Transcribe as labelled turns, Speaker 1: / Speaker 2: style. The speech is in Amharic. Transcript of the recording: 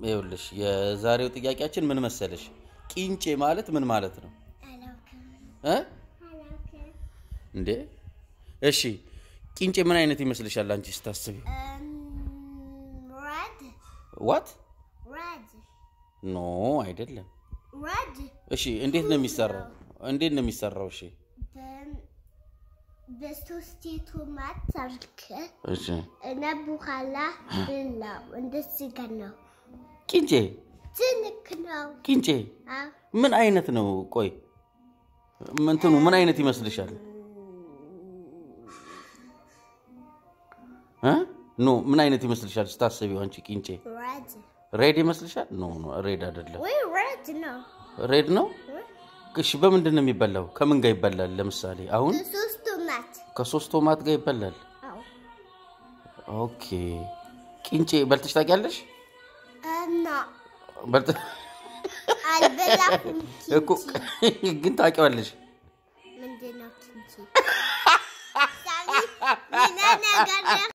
Speaker 1: ይኸውልሽ የዛሬው ጥያቄያችን ምን መሰለሽ? ቂንጬ ማለት ምን ማለት ነው
Speaker 2: አላውቅም
Speaker 1: እ
Speaker 2: አላውቅም
Speaker 1: እንዴ እሺ ቂንጬ ምን አይነት ይመስልሻል አንቺ ስታስቢ?
Speaker 2: ሬድ
Speaker 1: ዋት
Speaker 2: ሬድ
Speaker 1: ኖ አይደለም።
Speaker 2: ሬድ
Speaker 1: እሺ እንዴት ነው የሚሰራው? እንዴት ነው የሚሰራው? እሺ
Speaker 2: በሶስት ቶማት አርክ
Speaker 1: እሺ
Speaker 2: እና በኋላ ብላው እንደዚህ ጋር ነው
Speaker 1: ቂንጬ
Speaker 2: ትልቅ ነው
Speaker 1: ቂንጬ
Speaker 2: አዎ
Speaker 1: ምን አይነት ነው? ቆይ እንትኑ ምን አይነት ይመስልሻል? እ ኖ ምን አይነት ይመስልሻል ስታስቢው አንቺ ቂንጬ?
Speaker 2: ሬድ
Speaker 1: ሬድ ይመስልሻል? ኖ ኖ ሬድ አይደለም።
Speaker 2: ወይ ሬድ ነው
Speaker 1: ሬድ ነው። እሺ በምንድን ነው የሚበላው? ከምን ጋር ይበላል? ለምሳሌ አሁን
Speaker 2: በሶስት ቶማት
Speaker 1: ከሶስት ቶማት ጋር ይበላል።
Speaker 2: አዎ
Speaker 1: ኦኬ ቂንጬ በልተሽ ታውቂያለሽ?
Speaker 2: እና
Speaker 1: በልተ-
Speaker 2: አልበላኩም
Speaker 1: እኮ
Speaker 2: ኪንቺ
Speaker 1: ግን ታውቂዋለሽ።
Speaker 2: ምንድን ነው ኪንቺ ሳሚ ሌላ ነገር